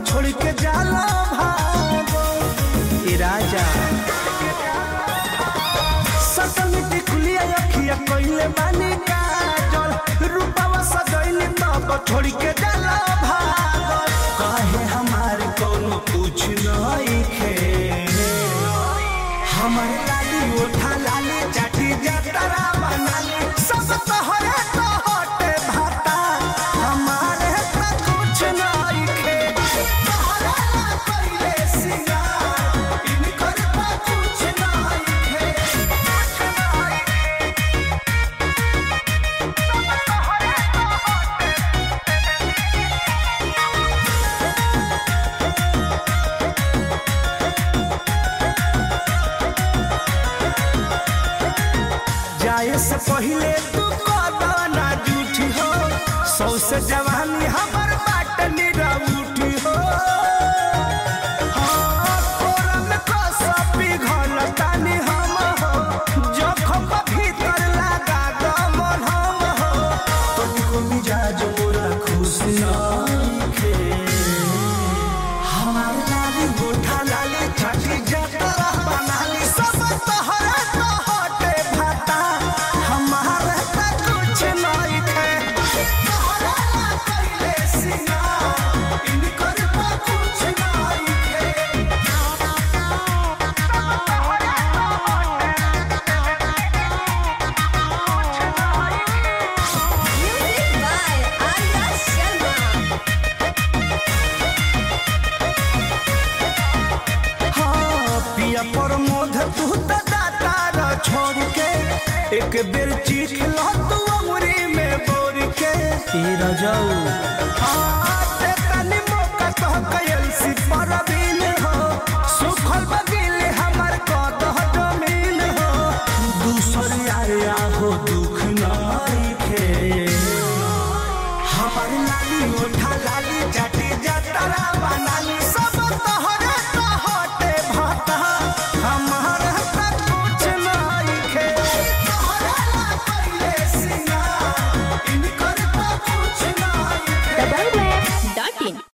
छोड़ के जाला भागो ए राजा सटल टिकुलिया अखिया कइले बानी काजल रूपवा सजैली तब छोड़ के जाला भागो काहे हमार कोनो पूछ नइखे हमर लाली उठा लाली चाटी जतरा बनाली सब तोहरे तो हटे भाता हमारे तो कुछ नइखे तोहरा ला कइले सिंगार इनकर तो कुछ नइखे जाए से पहले तू कदना जूठी हो सौ से जवानी हमर बाट निरउठी हो हाँ, कोरा में कसो पिघल तानी हम हो जखम भीतर लगा दमन हम हो तुमको मिजाज मोरा खुश नइखे हमार लाली गोठा लाली छठी जतरा बनाली सब तोहरा तो हटे भाता हमारे तो कुछ नहीं थे तोहरा ला कइले सिंगार इनकर तो कुछ नहीं थे Music by Arya Sharma. हाँ, पिया पर मोध तू तो दाता र छोड़ के एक बेर चीख लो तू अमरी में बोर के ई रजऊ हाँ